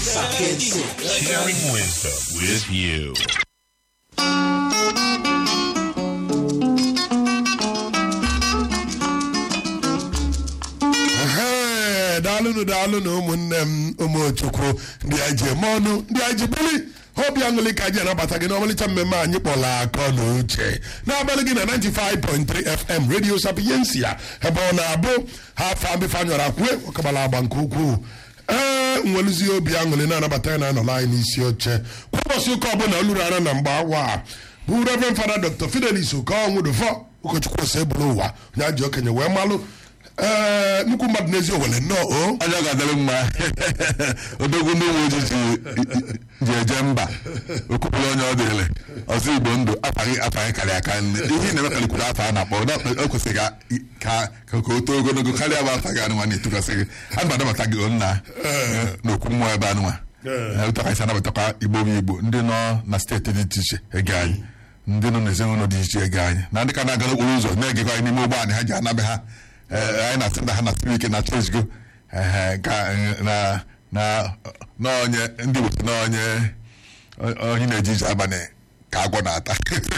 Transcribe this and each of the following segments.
Sharing wisdom with you. Ehe, daalụnụ daalụnụ ụmụnne m ụmụchukwu ndị anyị ji eme ọnụ ndị anyị ji bili obi aṅụrị ka anyị anabata gị n'ọmalịcha mmemme anyị kpọrọ akọ na uche n'abalị gị na 95.3 FM Radio Sapiensia ebe ọ na-abụ ha afọ ambifanyọrọ akwue ọkabala agba nke ukwuu ee nweluzie obi aṅụrị na-anabata ya na anọla anyị n'isi oche kwa ụbọchị ụka ọbụla oluru ara na mgbe awa a bụ Reverend Fada Dr. Fidelis Okonwudufọ ụkọchukwu ose bụrụ ụwa onye ajị okenye wee malụ ee nnukwu mmadụ n'ezi owele nnọọ o onye ọ ga-adịrị mma odogwu ndị uwe ojii ji- ji eje mba okwupụrụ onye ọ dịrị ọzọ igbo ndụ afaghị afaghị karịa aka nne ihe ị na-emekalikwuru afọ a na-akpọ na o kwesịrị ka ka ka o too ogologo karịa bụ afa gị anụnwa na-etukasịghị a na anabata gị nna n'okwu mmụọ ebe anụnwa ụtaka isi anabatakwa igbo bụ igbo ndị nọ na steeti dị iche iche ege anyị ndị nọ n'ezinụlọ dị iche iche ege anyị na ndị ka na-aga n'okporo ụzọ na-egekwa anyị n'ime ụgbọ anyị ha ji anabe ha Ee, anyị na-asị na ha na-asịrị ike na chọọchị go ehe, ka na na n'onye ndị Igbo sị n'onye onye na-eji ije abalị ka agwọ na-ata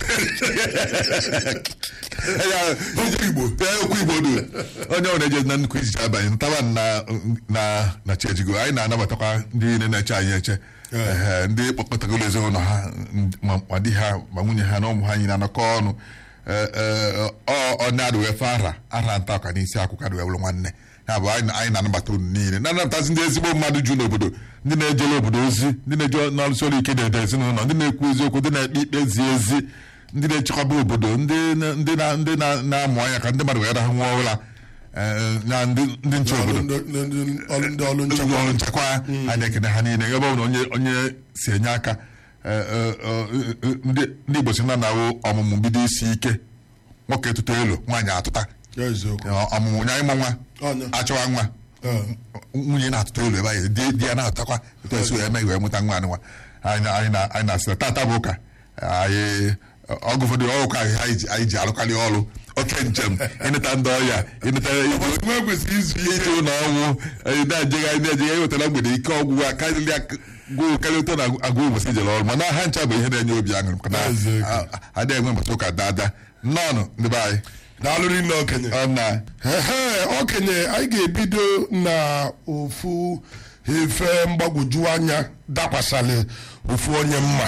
Ya, okwu Igbo ya, okwu Igbo dị onye ọ na-eje na nnukwu ije abalị ntaba na na na chejigo anyị na-anabatakwa ndị niile na-eche anyị eche Ehe, ndị kpọkọtagoro ezinụlọ ha ma ma di ha ma nwunye ha na ụmụ ha anyị na-anọkọ ọnụ Ee, ee, ọ ọ na-adụ wee fe ara ara nta ọka n'isi akwụkwọ adụ wee bụrụ nwanne ya bụ anyị anyị na-anabata unu niile na-anabatazi ndị ezigbo mmadụ ju n'obodo ndị na-ejere obodo ozi ndị na-eje n'ọrụsi ọrụ ike na-ede ezinụlọ ndị na-ekwu eziokwu ndị na-ekpe ikpe zi ezi ndị na-echekwaba obodo ndị na- ndị na- ndị na- na-amụ anya ka ndị mmadụ wee rahụ nwa ụra Ee, na ndị ndị nche obodo Ndị ọrụ ndị ọrụ ndị nchekwa ọrụ nchekwa anyị ekene ha niile ebe ọ bụla onye onye si enye aka ee, ee, ee, ndị ndị Igbo si na na-awụ ọmụmụ bido isi ike nwoke tụta elu nwaanyị atụta Ya eziokwu ọmụmụ nye ịmụ nwa Ọnya. achọwa nwa Ee. nwunye na-atụta elu ebe anyị di di ya na-atụtakwa etu esi wee mee wee mụta nwa nwa anyị na- anyị na- anyị na-asị na tata bụ ụka anyị ọgụ ụfọdụ ọgụka anyị ji- anyị ji arụkarị ọrụ oke njem ịneta ndị ọya ịneta nwa kwesịrị izu ije ike ụlọ ọnwụ anyị na-ejegharị na-ejegharị wetara mgbede ike ọgwụgwụ a karịrị gwụ karịa ụtọ na agụ ụbọchị ijere ọrụ mana ha ncha bụ ihe na-enye obi aṅụrị maka na Eziokwu. a- a- adịghị enwe mbọchị ụka dada nnọọnụ ndị be anyị daalụrị nne okenye ọ na ehe okenye anyị ga-ebido na ofu efe mgbagwoju anya dakwasịrị ofu onye mma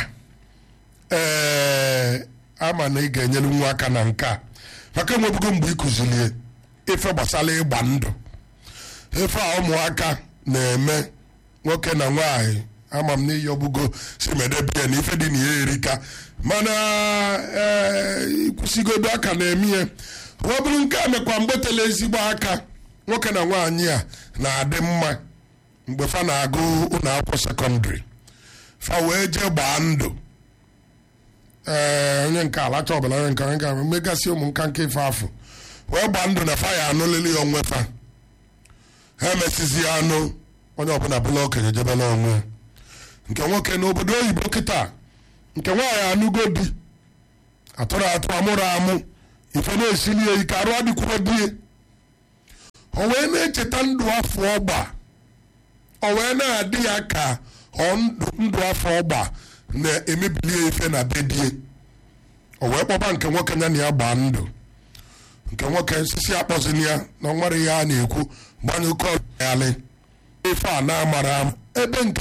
ee ama na ị ga-enyere nwa aka na nke a maka enwebugo mgbe ị kụzilie ife gbasara ịgba ndụ ife a ụmụaka na-eme nwoke na nwaanyị ama m n'iyi ọbụgo si medebie na ife dị na ya erika mana ee ịkwụsịgodo aka na-eme ya ọ bụrụ nke a mekwa mgbe tele ezigbo aka nwoke na nwaanyị a na-adị mma mgbe fa na-agụ ụlọ akwụkwọ sekọndịrị fa wee jee gbaa ndụ ee onye nke alacha ọbụla onye nke onye nke megasị ụmụ nka nke ife afọ wee gbaa ndụ na fa ya anụlili ya onwe fa ha emesizi anụ onye ọbụla bụla okenye jebela onwe ya. nke nwoke n'obodo oyibo kịta nke nwaanyị anụgo di atụrụ atụ amụrụ amụ ife na-esili ya ike arụ adịkwuro die o wee na-echeta ndụ afọ ọgba o wee na-adị ya ka ọ ndụ ndụ afọ ọgba na-emebili ya ife na be die o wee kpọba nke nwoke ya na ya gbaa ndụ nke nwoke nsisi akpọzini ya na ọ nwere ihe a na-ekwu gbanyụ kọlị ife a na-amara ama ebe nke